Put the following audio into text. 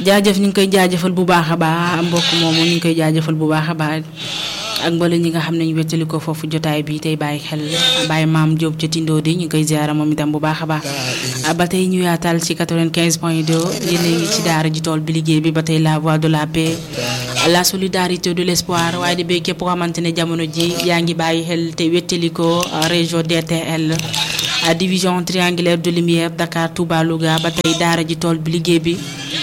jaajëf ñu ngi koy jaajëfal bu baax a baax mbokk moomu ñu ngi koy jaajëfal bu baax a baax ak mbala ñi nga xam ne ñu wettali ko foofu jotaay bi tey bàyyi xel bàyyi maam Diop ca Tindo di ñu ngi koy ziara moom itam bu baax a baax ba tey ñu yaatal ci 95 point 2 yéen a ngi ci daara ji tool bi liggéey bi ba tey la voix de la paix la solidarité de l'espoir waaye di béy képp koo xamante ne jamono ji yaa ngi bàyyi xel te wettali ko région DTL division triangulaire de lumière Dakar Touba Louga ba tey daara ji tool bi liggéey bi